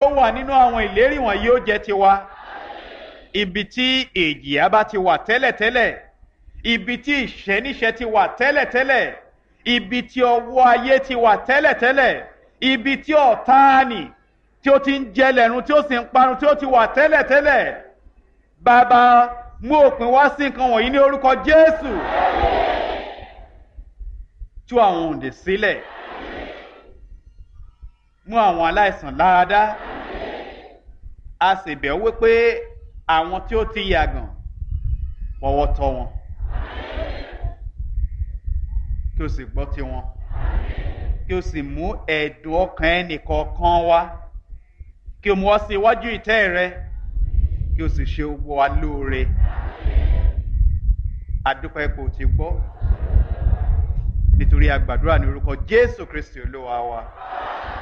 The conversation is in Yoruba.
ó wà nínú àwọn ìlérí wọ̀nyí ó jẹ́ tiwa ibi tí èjìyà bá ti wà tẹ́lẹ̀tẹ́lẹ̀ ibi tí ìṣẹ́níṣẹ́ ti wà tẹ́lẹ̀tẹ́lẹ̀ ibi tí ọwọ́ ayé ti wà tẹ́lẹ̀tẹ́lẹ̀ ibi tí ọ̀táàní tí ó ti ń jẹlẹ̀run tí ó sì ń parun tí ó ti wà tẹ́lẹ̀tẹ́lẹ̀ bàbá mú òpin wá sí nǹkan wọ̀nyí ní orúkọ jésù tú àwọn òǹdè sílẹ̀ mú àwọn aláìsàn láradá a sì bẹ̀ wípé àwọn tí ó ti yàgàn fọwọ́ tọ́ wọn kí o sì gbọ́ tiwọn kí o sì mú ẹ̀dùn ọkàn ẹnìkọ̀ọ̀kan wá kí o mú ọ sí iwájú ìtẹ́ rẹ kí o sì ṣe gbogbo wa lóore adúpẹ́ kò ti gbọ́ nítorí a gbàdúrà ní orúkọ jésù kristi olúwa wa.